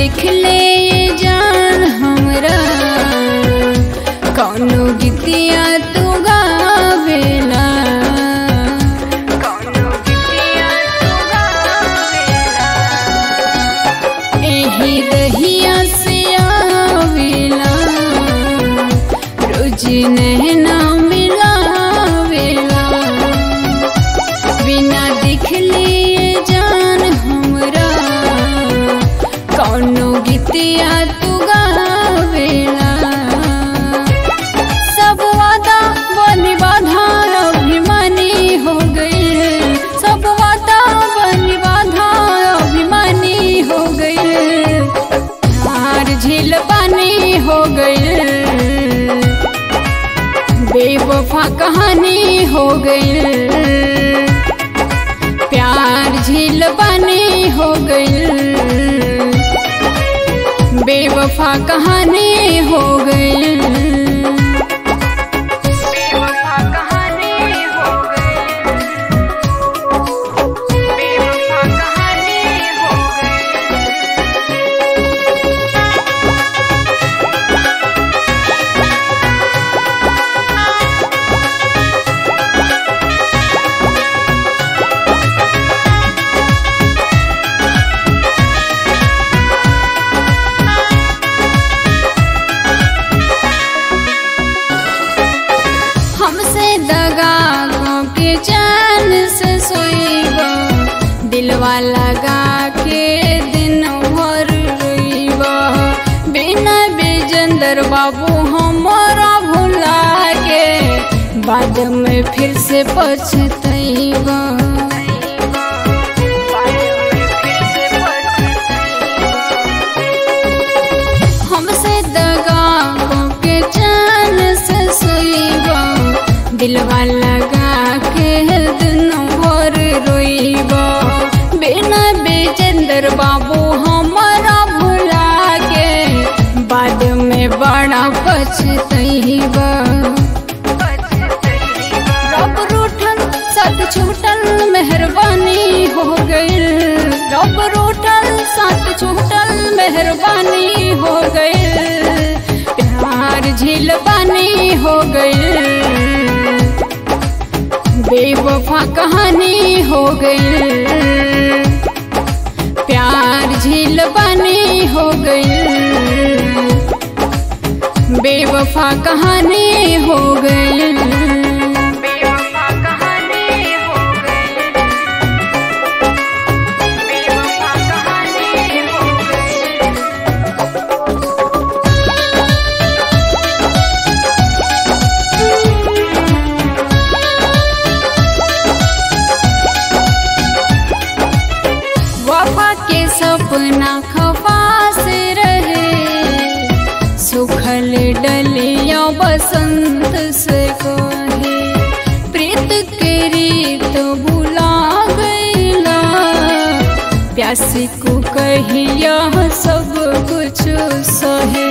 देख ले ये जान हमरा कौनो गीतिया तू गावेला कौनो गीतिया तू गावेला एही दहिया से आवेला रोज नहना मिलावेला बिना दिखले जान हमरा कौनो गीतिया तू गावेला सब वादा बनी बाधा अभिमानी हो गई सब वादा बनी बाधा अभिमानी हो गई हार झील पानी हो गई बेवफा कहानी हो गई प्यार झील पानी हो गई बेवफा कहानी हो गई बेवफा कहानी हो गई बेवफा कहानी हो गई हमसे दगा के चैन से सोईबा दिलवा लगा के दिन भर रोईबा बिना बेजंदर बाबू हमारा भुला के बाद में फिर से पछतईबा हमसे दगा के चैन से सोईबा दिलवा लगा के दिन भर रोईबा बिना बेचंदर बाबू हमारा भुला के बाद में बड़ा पछतईबा रब रूठल साथ छूटल मेहरबानी हो गई रब रूठल साथ छूटल मेहरबानी हो गई प्यार झील पानी हो गई बेवफा कहानी हो गई प्यार झील पानी हो गई बेवफा कहानी हो गई बेवफा कहानी हो गई बेवफा कहानी हो गई वफा के सपना खपास रहे सुखल डलिया बसंत से कहे प्रीत के रीत भुला गईला प्यासी को कहिया सब कुछ सहे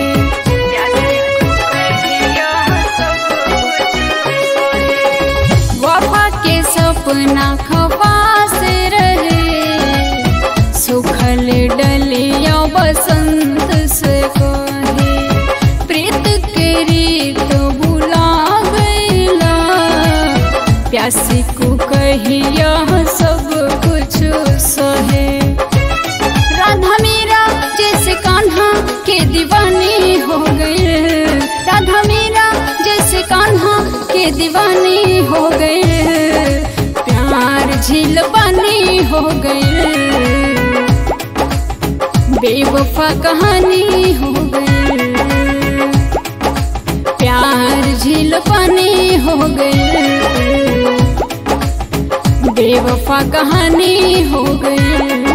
वफा के सपना खपास रहे सुखल डलिया बसंत से कहे प्रीत के रीत भुला गईला प्यासी को कहिया सब कुछ सहे राधा मीरा जैसे कान्हा के दीवानी हो गई राधा मीरा जैसे कान्हा के दीवानी हो गई प्यार झील पानी हो गई बेवफा कहानी हो गई प्यार झील पानी हो गई बेवफा कहानी हो गई